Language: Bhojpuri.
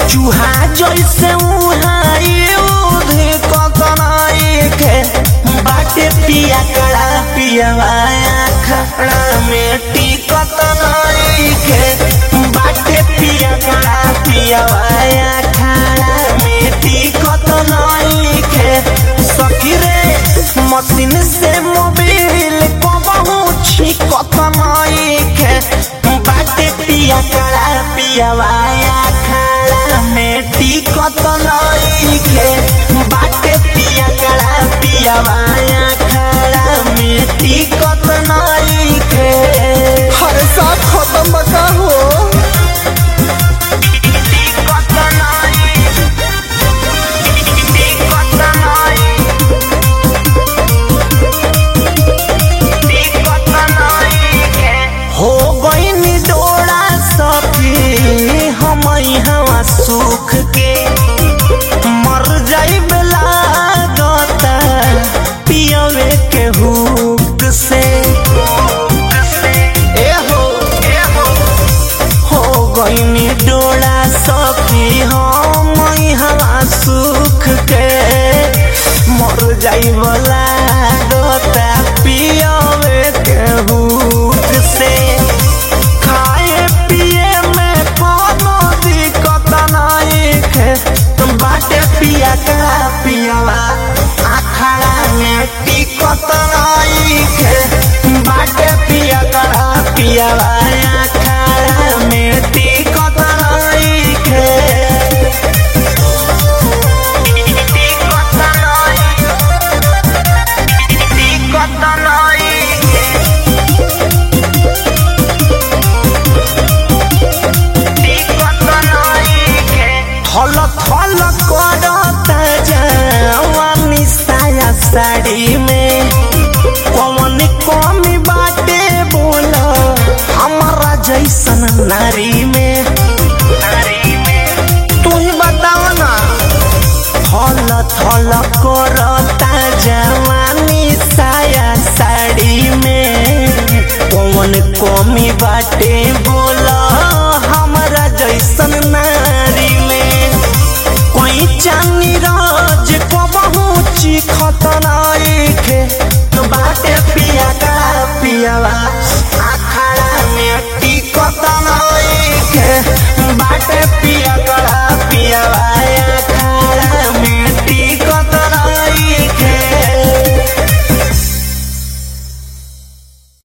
चूहा जैसे उहाई उधे कतनाई के बाटे पिया कड़ा पियवाया खड़ा में टिकत नाई के बाटे पिया कड़ा पियवाया खड़ा में टिकत नाई के सखी रे मशीन से मोबिल को बहुत छिकत नाई के बाटे पिया कड़ा पियवाया खड़ा में टिकत नाई के बाटे पिया कड़ा पियवाया खड़ा में टिकत नाई के हर साथ खत्म बका हो टिकत नाई टिकत नाई टिकत नाई के हो गईनी डोरा सखी हम हवा सुख के मर जाई लागता पियवे के हुक से ए हो ए हो हो गईनी डोला सखी हम हवा सुख के मर जाई लागता पियवे के हुक से खाए पिए में कोनो दिक्कत नहीं है बाटे पिया कड़ा पियावा आखड़ा में टिकत नहीं है बाटे पिया कड़ा पियावा आखड़ा में टिकत नहीं है टिकत नहीं टिकत नहीं है थल थल करता जवानी साया साड़ी में कौन कमी बाटे बोल हमारा जैसन नारी में तू ही बताओ ना थल थल करता जवानी साया साड़ी में कौन कमी बाटे बोल हमारा जैसन नारी में कोई चांदी राज को बहुची खतनाई के तो बाटे पिया का पियावा आख